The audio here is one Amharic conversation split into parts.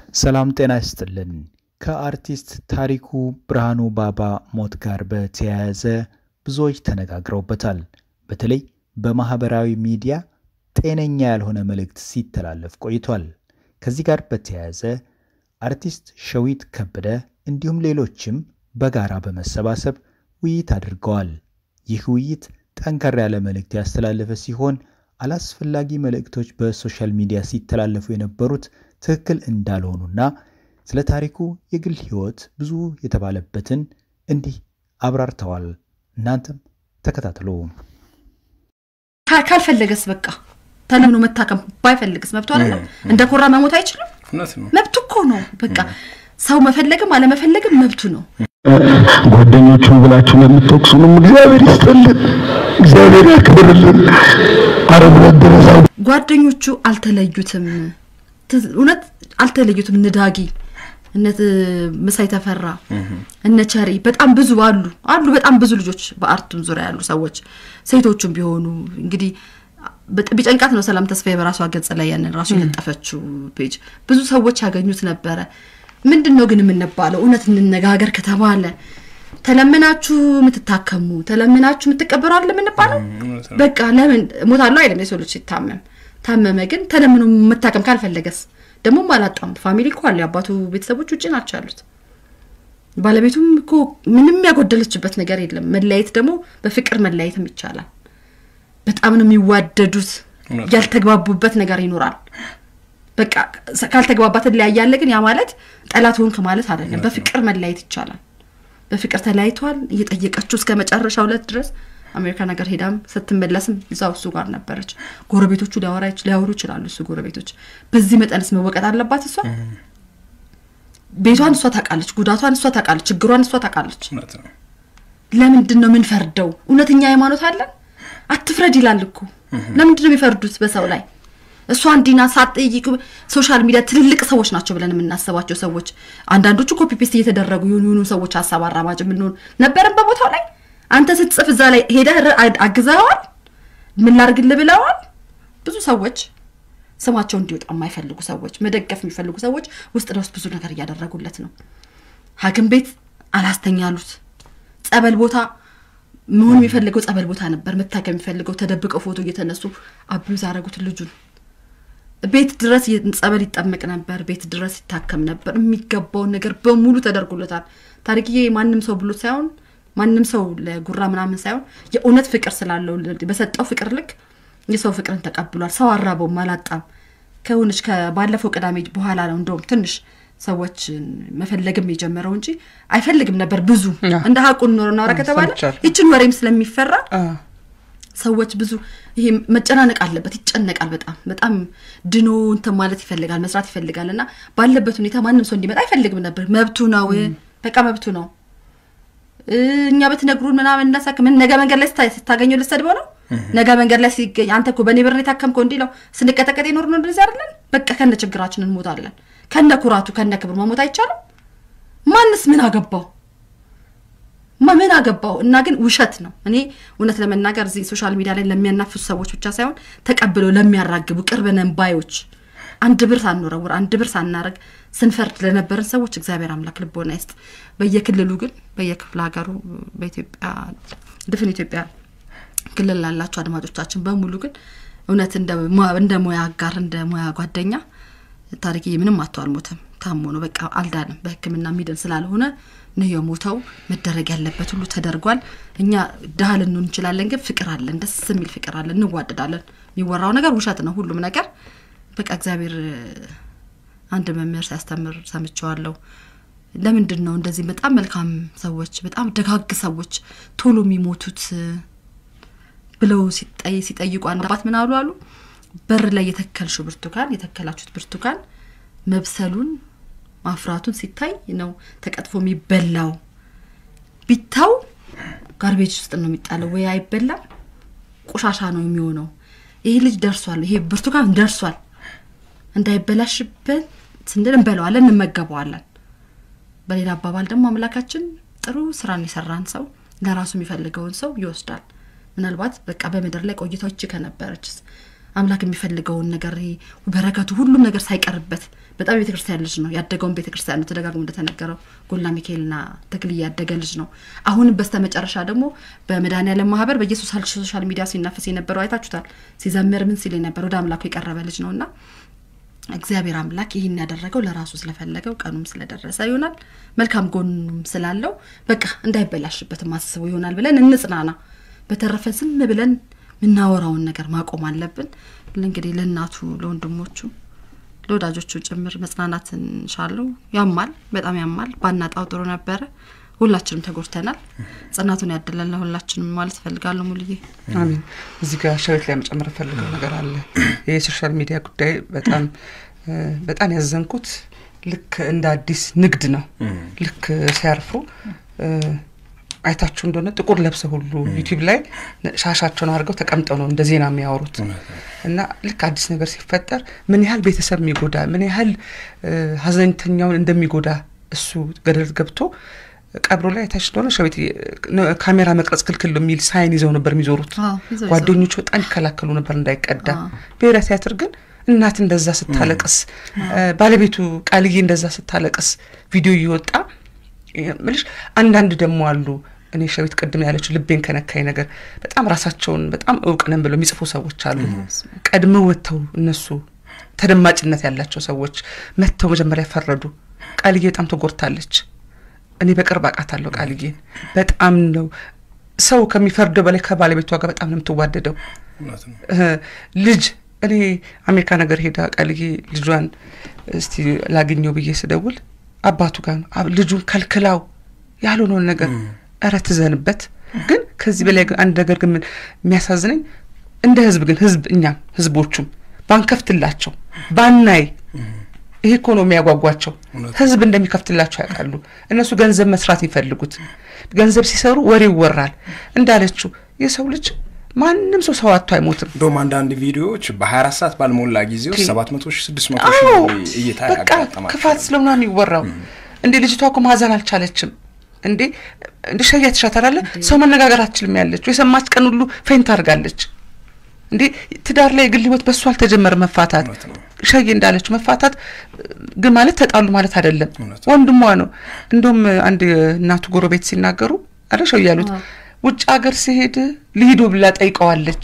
ሰላም ጤና ይስጥልን። ከአርቲስት ታሪኩ ብርሃኑ ባባ ሞት ጋር በተያያዘ ብዙዎች ተነጋግረውበታል። በተለይ በማህበራዊ ሚዲያ ጤነኛ ያልሆነ መልእክት ሲተላለፍ ቆይቷል። ከዚህ ጋር በተያያዘ አርቲስት ሸዊት ከበደ እንዲሁም ሌሎችም በጋራ በመሰባሰብ ውይይት አድርገዋል። ይህ ውይይት ጠንከር ያለ መልእክት ያስተላለፈ ሲሆን አላስፈላጊ መልእክቶች በሶሻል ሚዲያ ሲተላለፉ የነበሩት ትክክል እንዳልሆኑና ስለ ታሪኩ የግል ሕይወት ብዙ የተባለበትን እንዲህ አብራርተዋል። እናንተም ተከታተሉ። ካልፈለገስ በቃ ተለምኖ መታከም ባይፈልግስ መብቱ አይደለም? እንደ ኮራ መሞት አይችልም? መብቱ እኮ ነው። በቃ ሰው መፈለግም አለመፈለግም መብቱ ነው። ጓደኞቹን ብላችሁ ለምትወቅሱንም እግዚአብሔር ይስጥልን፣ እግዚአብሔር ያክብርልን። አረብ ድረሳ ጓደኞቹ አልተለዩትም፣ እውነት አልተለዩትም። እነ ዳጊ እነ ምሳይ ተፈራ እነ ቸሪ በጣም ብዙ አሉ አሉ በጣም ብዙ ልጆች በአርቱም ዙሪያ ያሉ ሰዎች ሴቶቹም ቢሆኑ እንግዲህ ቢጨንቃት ነው ሰላም ተስፋዬ በራሷ ገጽ ላይ ያንን ራሱ የለጠፈችው ፔጅ ብዙ ሰዎች ያገኙት ነበረ። ምንድን ነው ግን የምንባለው? እውነት እንነጋገር ከተባለ ተለምናችሁ የምትታከሙ ተለምናችሁ የምትቀበሩ አለ የምንባለው። በቃ ለምን ሞታለሁ አይደለም የሰው ልጅ ሲታመም ታመመ። ግን ተለምኖ መታከም ካልፈለገስ ደግሞ አላጣም። ፋሚሊ እኮ አለ። የአባቱ ቤተሰቦች ውጭ ናቸው ያሉት። ባለቤቱም እኮ ምንም ያጎደለችበት ነገር የለም። መለያየት ደግሞ በፍቅር መለያየትም ይቻላል። በጣም ነው የሚዋደዱት። ያልተግባቡበት ነገር ይኖራል። በቃ ካልተግባባት ለያያለ ግን ያ ማለት ጠላት ሆንክ ማለት አይደለም። በፍቅር መለያየት ይቻላል። በፍቅር ተለያይተዋል። እየጠየቀችው እስከ መጨረሻ ሁለት ድረስ አሜሪካ ነገር ሄዳም ስትመለስም እዛው እሱ ጋር ነበረች። ጎረቤቶቹ ሊያወሩ ይችላሉ። እሱ ጎረቤቶች በዚህ መጠንስ መወቀጥ አለባት እሷ ቤቷን እሷ ታውቃለች፣ ጉዳቷን እሷ ታውቃለች፣ ችግሯን እሷ ታውቃለች። ለምንድን ነው የምንፈርደው? እውነተኛ ሃይማኖት አለን? አትፍረድ ይላል እኮ። ለምንድን ነው የሚፈርዱት በሰው ላይ? እሷ እንዲና ሳትጠይቁ ሶሻል ሚዲያ ትልልቅ ሰዎች ናቸው ብለን የምናስባቸው ሰዎች አንዳንዶቹ ኮፒ ፔስት እየተደረጉ የሆኑ የሆኑ ሰዎች ሀሳብ አራማጅ የምንሆን ነበረን በቦታው ላይ አንተ ስትጽፍ እዛ ላይ ሄደህ አግዘዋል፣ ምን ላርግልህ ብለዋል። ብዙ ሰዎች ስማቸው እንዲወጣ የማይፈልጉ ሰዎች፣ መደገፍ የሚፈልጉ ሰዎች ውስጥ ለውስጥ ብዙ ነገር እያደረጉለት ነው። ሐኪም ቤት አላስተኛሉት። ጸበል ቦታ መሆን የሚፈልገው ጸበል ቦታ ነበር መታከም የሚፈልገው። ተደብቀው ፎቶ እየተነሱ አቢዩዝ አደረጉት ልጁን። ቤት ድረስ ጸበል ይጠመቅ ነበር፣ ቤት ድረስ ይታከም ነበር። የሚገባውን ነገር በሙሉ ተደርጎለታል። ታሪክዬ ማንም ሰው ብሎት ሳይሆን ማንም ሰው ለጉራ ምናምን ሳይሆን የእውነት ፍቅር ስላለው በሰጠው ፍቅር ልክ የሰው ፍቅርን ተቀብሏል። ሰው አራበውም አላጣም። ከሆነች ከባለፈው ቅዳሜ በኋላ ነው እንደውም ትንሽ ሰዎች መፈለግም የጀመረው እንጂ አይፈልግም ነበር። ብዙ እንደ ሀቁን ኖሮ እናውራ ከተባለ ይችን ወሬም ስለሚፈራ ሰዎች ብዙ ይሄ መጨናነቅ አለበት። ይጨነቃል። በጣም በጣም ድኖ እንትን ማለት ይፈልጋል፣ መስራት ይፈልጋል። እና ባለበት ሁኔታ ማንም ሰው እንዲመጣ አይፈልግም ነበር። መብቱ ነው፣ በቃ መብቱ ነው። እኛ ብትነግሩን ምናምን እናሳክ ምን ነገ መንገድ ላይ ስታገኘው ልሰድበው ነው። ነገ መንገድ ላይ ሲገኝ አንተ እኮ በእኔ ብር የታከምከው እንዲለው ስንቀጠቀጥ የኖር ነው እንደዚህ አይደለን። በቃ ከነ ችግራችን እንሞታለን። ከነ ኩራቱ ከነ ክብሩ መሞት አይቻልም። ማንስ ምን አገባው? ምን አገባው? እና ግን ውሸት ነው። እኔ እውነት ለመናገር እዚህ ሶሻል ሚዲያ ላይ ለሚያናፍሱ ሰዎች ብቻ ሳይሆን ተቀብለው ለሚያራግቡ ቅርብ ነን ባዮች አንድ ብር ሳንወረውር አንድ ብር ሳናረግ ስንፈርድ ለነበረን ሰዎች እግዚአብሔር አምላክ ልቦና ይስጥ። በየክልሉ ግን በየክፍለ ሀገሩ በኢትዮጵያ ድፍን ኢትዮጵያ ክልል ላላቸው አድማጮቻችን በሙሉ ግን እውነት እንደ ሙያ አጋር እንደ ሙያ ጓደኛ ታሪክዬ ምንም አቶ አልሞተም። ታሞ ነው በቃ አልዳንም። በሕክምና የሚድን ስላልሆነ ነው የሞተው። መደረግ ያለበት ሁሉ ተደርጓል። እኛ ድሃ ልንሆን እንችላለን፣ ግን ፍቅር አለን፣ ደስ የሚል ፍቅር አለን፣ እንዋደዳለን። የሚወራው ነገር ውሸት ነው ሁሉም ነገር በቃ እግዚአብሔር አንድ መምህር ሲያስተምር ሰምቸዋለሁ። ለምንድን ነው እንደዚህ በጣም መልካም ሰዎች በጣም ደጋግ ሰዎች ቶሎ የሚሞቱት ብለው ሲጠይቁ አንድ አባት ምን አሉ አሉ በር ላይ የተከልሽው ብርቱካን የተከላችሁት ብርቱካን መብሰሉን ማፍራቱን ሲታይ ነው ተቀጥፎ የሚበላው። ቢታው ጋርቤጅ ውስጥ ነው የሚጣለው፣ ወይ አይበላም፣ ቆሻሻ ነው የሚሆነው። ይሄ ልጅ ደርሷል፣ ይሄ ብርቱካን ደርሷል እንዳይበላሽብን ስንል እንበለዋለን፣ እንመገበዋለን። በሌላ አባባል ደግሞ አምላካችን ጥሩ ስራን የሰራን ሰው ለራሱ የሚፈልገውን ሰው ይወስዳል። ምናልባት በቃ በምድር ላይ ቆይታዎች ከነበረችስ አምላክ የሚፈልገውን ነገር በረከቱ ሁሉም ነገር ሳይቀርበት በጣም የቤተክርስቲያን ልጅ ነው። ያደገውን ቤተክርስቲያን ነው። ተደጋግሞ እንደተነገረው ጎላ ሚካኤልና ተክልዬ ያደገ ልጅ ነው። አሁንም በስተ መጨረሻ ደግሞ በመድኃኔዓለም ማህበር በየሶሻል ሚዲያ ሲናፈስ የነበረው አይታችሁታል። ሲዘምር ምን ሲል የነበረ ወደ አምላኩ የቀረበ ልጅ ነው እና እግዚአብሔር አምላክ ይህን ያደረገው ለራሱ ስለፈለገው ቀኑም ስለደረሰ ይሆናል። መልካም ጎኑም ስላለው በቃ እንዳይበላሽበት ማስበው ይሆናል ብለን እንጽናና። በተረፈ ዝም ብለን የምናወራውን ነገር ማቆም አለብን። እንግዲህ ለእናቱ ለወንድሞቹ ለወዳጆቹ ጭምር መጽናናት እንሻለው። ያማል፣ በጣም ያማል። ባናጣው ጥሩ ነበረ። ሁላችንም ተጎድተናል። ጽናቱን ያደለን ለሁላችንም ማለት እፈልጋለሁ። ሙልዬ አሜን። እዚህ ጋር ሸቤት ላይ መጨመር ፈልገው ነገር አለ። ይህ የሶሻል ሚዲያ ጉዳይ በጣም በጣም ያዘንኩት ልክ እንደ አዲስ ንግድ ነው። ልክ ሲያርፉ አይታችሁ እንደሆነ ጥቁር ለብሰ ሁሉ ዩቲዩብ ላይ ሻሻቸውን አድርገው ተቀምጠው ነው እንደ ዜና የሚያወሩት እና ልክ አዲስ ነገር ሲፈጠር ምን ያህል ቤተሰብ የሚጎዳ ምን ያህል ሀዘንተኛውን እንደሚጎዳ እሱ ገደል ገብቶ ቀብሮ ላይ አይታች እንደሆነ ሸቤት ካሜራ መቅረጽ ክልክል የሚል ሳይን ይዘው ነበር የሚዞሩት። ጓደኞቹ በጣም ይከላከሉ ነበር እንዳይቀዳ። ብሔራዊ ቲያትር ግን እናት እንደዛ ስታለቅስ፣ ባለቤቱ ቃልዬ እንደዛ ስታለቅስ ቪዲዮ እየወጣ ምልሽ አንዳንድ ደግሞ አሉ እኔ ሸቤት ቅድም ያለችው ልቤን ከነካኝ ነገር በጣም ራሳቸውን በጣም እውቅ ነን ብለው የሚጽፉ ሰዎች አሉ። ቀድመው ወጥተው እነሱ ተደማጭነት ያላቸው ሰዎች መጥተው መጀመሪያ ፈረዱ። ቃልዬ በጣም ተጎድታለች። እኔ በቅርብ አውቃታለሁ ቃልዬን። በጣም ነው ሰው ከሚፈርደው በላይ ከባለቤቷ ጋር በጣም ነው የምትዋደደው። ልጅ እኔ አሜሪካ ነገር ሄዳ ቃልዬ ልጇን እስቲ ላግኘው ብዬ ስደውል አባቱ ጋር ነው ልጁን ከልክላው ያልሆነውን ነገር እረ ትዘንበት። ግን ከዚህ በላይ አንድ ነገር ግን የሚያሳዝነኝ እንደ ህዝብ ግን ህዝብ እኛም ህዝቦቹም ባንከፍትላቸው ባናይ ይሄ እኮ ነው የሚያጓጓቸው። ህዝብ እንደሚከፍትላቸው ያውቃሉ። እነሱ ገንዘብ መስራት የሚፈልጉት ገንዘብ ሲሰሩ ወሬ ይወራል። እንዳለችው የሰው ልጅ ማንም ሰው ሰው አቶ አይሞትም። እንደውም አንዳንድ ቪዲዮዎች በ24 ሰዓት ባልሞላ ጊዜ ውስጥ 700 ሺህ 600 ሺህ እይታ በቃ ክፋት ስለሆነ የሚወራው እንዴ ልጅቷ እኮ ማዘን አልቻለችም። እንዴ እንደ ሸያ ትሻታላለ ሰው መነጋገር አትችልም ያለችው የሰማች ቀን ሁሉ ፌንት አድርጋለች። እንዴ ትዳር ላይ የግል ህይወት በሱ አልተጀመረ መፋታት ሸዬ እንዳለችው መፋታት ግን ማለት ተጣሉ ማለት አይደለም። ወንድሟ ነው። እንደውም አንድ እናቱ ጎረቤት ሲናገሩ አለ ሸው ያሉት ውጭ ሀገር ሲሄድ ልሂዶ ብላ ጠይቀዋለች።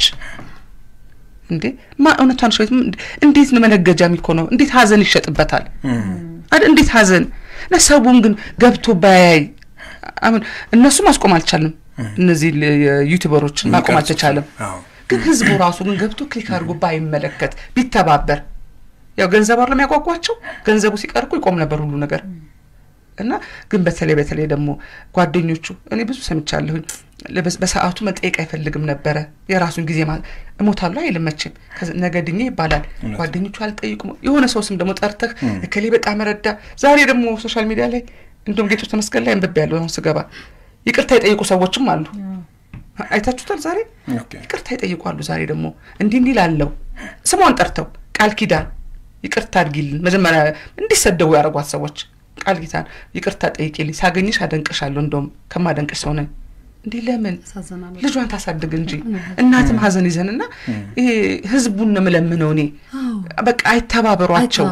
እንዴ ማ እውነቷን ሸቤት እንዴት ነው መነገጃ የሚኮነው? እንዴት ሀዘን ይሸጥበታል? እንዴት ሀዘን ነሰቡም ግን ገብቶ ባያይ አሁን እነሱ ማስቆም አልቻልም። እነዚህ ዩቲዩበሮችን ማቆም አልተቻለም። ግን ህዝቡ ራሱ ግን ገብቶ ክሊክ አድርጎ ባይመለከት ቢተባበር፣ ያው ገንዘብ አለ የሚያጓጓቸው ገንዘቡ ሲቀር እኮ ይቆም ነበር ሁሉ ነገር እና ግን በተለይ በተለይ ደግሞ ጓደኞቹ እኔ ብዙ ሰምቻለሁኝ። በሰዓቱ መጠየቅ አይፈልግም ነበረ። የራሱን ጊዜ እሞታለሁ አይልም መቼም። ነገ ድኜ ይባላል። ጓደኞቹ አልጠይቁም። የሆነ ሰው ስም ደግሞ ጠርተህ እከሌ በጣም ረዳ። ዛሬ ደግሞ ሶሻል ሚዲያ ላይ እንደውም ጌቶች ተመስገን ላይ አንብቤ ያለሁ አሁን ስገባ ይቅርታ የጠየቁ ሰዎችም አሉ። አይታችሁታል። ዛሬ ይቅርታ ይጠይቋሉ። ዛሬ ደግሞ እንዲህ እንዲህ ላለው ስሟን ጠርተው ቃል ኪዳን ይቅርታ አድርጊልን መጀመሪያ እንዲሰደቡ ያደረጓት ሰዎች ቃል ኪዳን ይቅርታ ጠይቂልኝ፣ ሳገኝሽ አደንቅሻለሁ፣ እንደውም ከማደንቅሽ ሰው ነኝ። እንዲህ ለምን ልጇን ታሳድግ እንጂ እናትም ሀዘን ይዘን እና ይሄ ህዝቡን ነው የምለምነው እኔ በቃ አይተባበሯቸው።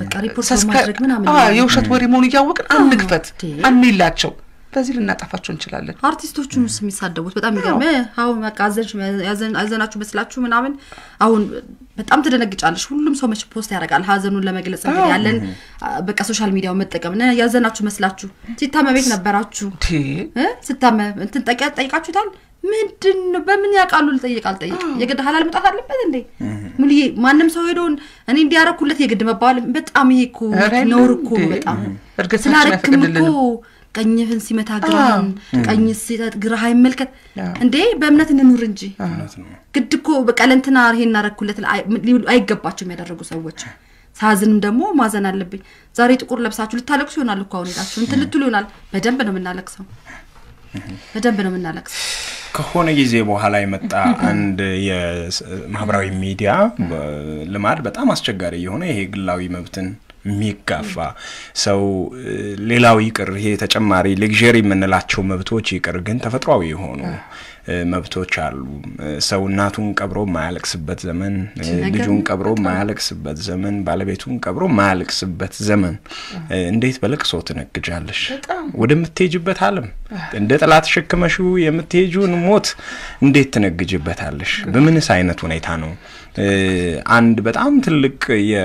የውሸት ወሬ መሆኑ እያወቅን አንግፈት፣ አንላቸው በዚህ ልናጠፋቸው እንችላለን። አርቲስቶቹን ስ የሚሳደቡት በጣም የሚገርም አሁን በቃ አዘናችሁ መስላችሁ ምናምን አሁን በጣም ትደነግጫለሽ። ሁሉም ሰው መቼ ፖስት ያደርጋል ሀዘኑን ለመግለጽ እንግዲህ ያለን በቃ ሶሻል ሚዲያው መጠቀም ነ ያዘናችሁ መስላችሁ ሲታመ ቤት ነበራችሁ ስታመ እንትን ጠይቃችሁታል። ምንድን ነው በምን ያውቃሉ? ልጠይቅ አልጠይቅ የግድ ሀላል መውጣት አለበት እንዴ? ሙሉዬ ማንም ሰው ሄደውን እኔ እንዲያረኩለት የግድ መባል በጣም ይሄ እኮ ነውር እኮ ነው። በጣም ስላረክም እኮ ቀኝህን ሲመታ ግራህን ቀኝ ሲሰጥ ግራህ አይመልከት እንዴ በእምነት እንኑር እንጂ ግድ እኮ በቃ ለእንትና ይሄን እናረኩለት አይገባቸውም ያደረጉ ሰዎች ሳዝንም ደግሞ ማዘን አለብኝ ዛሬ ጥቁር ለብሳችሁ ልታለቅሱ ይሆናል እኮ አሁን ሄዳችሁ እንትን ልትሉ ይሆናል በደንብ ነው የምናለቅሰው በደንብ ነው የምናለቅሰው ከሆነ ጊዜ በኋላ የመጣ አንድ የማህበራዊ ሚዲያ ልማድ በጣም አስቸጋሪ የሆነ ይሄ ግላዊ መብትን የሚጋፋ ሰው ሌላው ይቅር፣ ይሄ ተጨማሪ ሌግሪ የምንላቸው መብቶች ይቅር፣ ግን ተፈጥሯዊ የሆኑ መብቶች አሉ። ሰው እናቱን ቀብሮ የማያለቅስበት ዘመን፣ ልጁን ቀብሮ የማያለቅስበት ዘመን፣ ባለቤቱን ቀብሮ የማያለቅስበት ዘመን። እንዴት በለቅሶ ትነግጃለሽ? ወደምትሄጅበት ዓለም እንደ ጥላ ተሸክመሽው የምትሄጂውን ሞት እንዴት ትነግጅበታለሽ? በምንስ አይነት ሁኔታ ነው? አንድ በጣም ትልቅ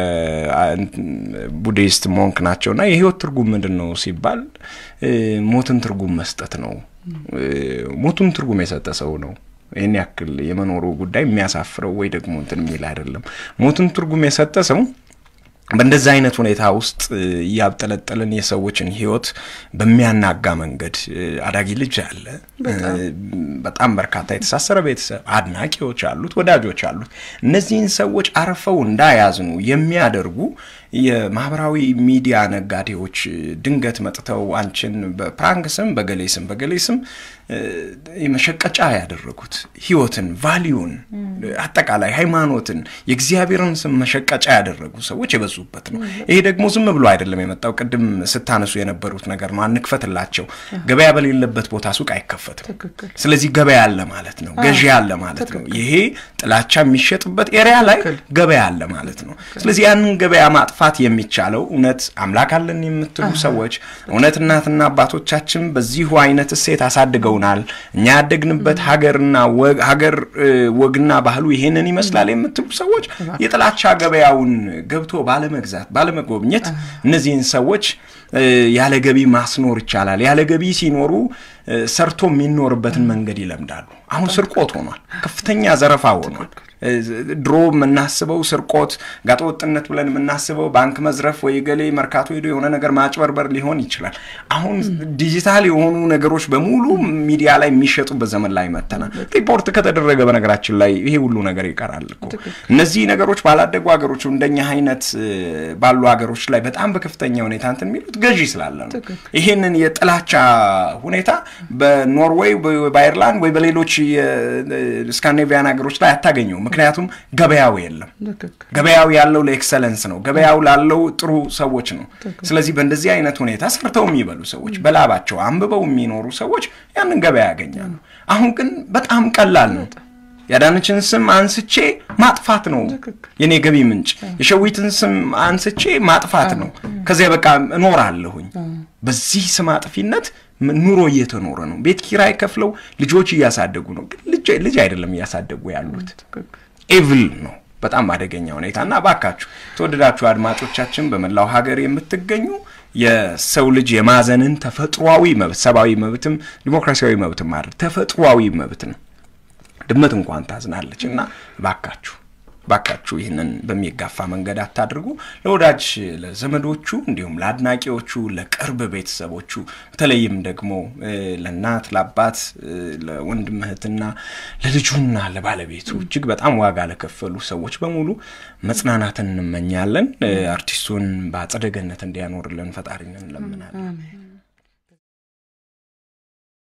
የቡዲስት ሞንክ ናቸውና የህይወት ትርጉም ምንድን ነው ሲባል ሞትን ትርጉም መስጠት ነው። ሞቱን ትርጉም የሰጠ ሰው ነው ይህን ያክል የመኖሩ ጉዳይ የሚያሳፍረው ወይ ደግሞ እንትን የሚል አይደለም። ሞቱን ትርጉም የሰጠ ሰው በእንደዚህ አይነት ሁኔታ ውስጥ እያብጠለጠልን የሰዎችን ህይወት በሚያናጋ መንገድ አዳጊ ልጅ አለ። በጣም በርካታ የተሳሰረ ቤተሰብ፣ አድናቂዎች አሉት፣ ወዳጆች አሉት። እነዚህን ሰዎች አርፈው እንዳያዝኑ የሚያደርጉ የማህበራዊ ሚዲያ ነጋዴዎች ድንገት መጥተው አንቺን በፕራንክ ስም በገሌ ስም በገሌ ስም መሸቀጫ ያደረጉት ህይወትን፣ ቫሊዩን፣ አጠቃላይ ሃይማኖትን፣ የእግዚአብሔርን ስም መሸቀጫ ያደረጉ ሰዎች የበዙበት ነው። ይሄ ደግሞ ዝም ብሎ አይደለም የመጣው። ቅድም ስታነሱ የነበሩት ነገር ነው። አንክፈትላቸው። ገበያ በሌለበት ቦታ ሱቅ አይከፈትም። ስለዚህ ገበያ አለ ማለት ነው። ገዢ አለ ማለት ነው። ይሄ ጥላቻ የሚሸጥበት ኤሪያ ላይ ገበያ አለ ማለት ነው። ስለዚህ ያንን ገበያ ማጥፋት የሚቻለው እውነት አምላክ አለን የምትሉ ሰዎች እውነት እናትና አባቶቻችን በዚሁ አይነት እሴት አሳድገውናል፣ እኛ ያደግንበት ሀገርና ሀገር ወግና ባህሉ ይሄንን ይመስላል የምትሉ ሰዎች የጥላቻ ገበያውን ገብቶ ባለመግዛት ባለመጎብኘት እነዚህን ሰዎች ያለ ገቢ ማስኖር ይቻላል። ያለ ገቢ ሲኖሩ ሰርቶ የሚኖርበትን መንገድ ይለምዳሉ። አሁን ስርቆት ሆኗል። ከፍተኛ ዘረፋ ሆኗል። ድሮ የምናስበው ስርቆት፣ ጋጠወጥነት ብለን የምናስበው ባንክ መዝረፍ ወይ ገሌ መርካቶ ሄዶ የሆነ ነገር ማጭበርበር ሊሆን ይችላል። አሁን ዲጂታል የሆኑ ነገሮች በሙሉ ሚዲያ ላይ የሚሸጡበት ዘመን ላይ መተናል። ሪፖርት ከተደረገ በነገራችን ላይ ይሄ ሁሉ ነገር ይቀራል እኮ። እነዚህ ነገሮች ባላደጉ ሀገሮች እንደኛ አይነት ባሉ ሀገሮች ላይ በጣም በከፍተኛ ሁኔታ እንትን የሚሉት ገዢ ስላለ ነው። ይሄንን የጥላቻ ሁኔታ በኖርዌይ በአይርላንድ ወይ በሌሎች የስካንዲኔቪያን ሀገሮች ላይ አታገኘው። ምክንያቱም ገበያው የለም። ገበያው ያለው ለኤክሰለንስ ነው። ገበያው ላለው ጥሩ ሰዎች ነው። ስለዚህ በእንደዚህ አይነት ሁኔታ ሰርተው የሚበሉ ሰዎች፣ በላባቸው አንብበው የሚኖሩ ሰዎች ያንን ገበያ ያገኛሉ። አሁን ግን በጣም ቀላል ነው። የአዳነችን ስም አንስቼ ማጥፋት ነው የኔ ገቢ ምንጭ። የሸዊትን ስም አንስቼ ማጥፋት ነው። ከዚያ በቃ እኖራለሁኝ። በዚህ ስም አጥፊነት ኑሮ እየተኖረ ነው። ቤት ኪራይ ከፍለው ልጆች እያሳደጉ ነው። ግን ልጅ አይደለም እያሳደጉ ያሉት፣ ኤቭል ነው። በጣም አደገኛ ሁኔታ እና እባካችሁ ተወደዳችሁ አድማጮቻችን በመላው ሀገር የምትገኙ የሰው ልጅ የማዘንን ተፈጥሯዊ መብት ሰብአዊ መብትም ዲሞክራሲያዊ መብትም አይደል ተፈጥሯዊ መብት ነው። ድመት እንኳን ታዝናለች እና እባካችሁ ባካችሁ ይህንን በሚጋፋ መንገድ አታድርጉ። ለወዳጅ ለዘመዶቹ፣ እንዲሁም ለአድናቂዎቹ፣ ለቅርብ ቤተሰቦቹ በተለይም ደግሞ ለእናት ለአባት፣ ለወንድም እህትና ለልጁና ለባለቤቱ እጅግ በጣም ዋጋ ለከፈሉ ሰዎች በሙሉ መጽናናትን እንመኛለን። አርቲስቱን በአጸደ ገነት እንዲያኖርልን ፈጣሪን እንለምናለን።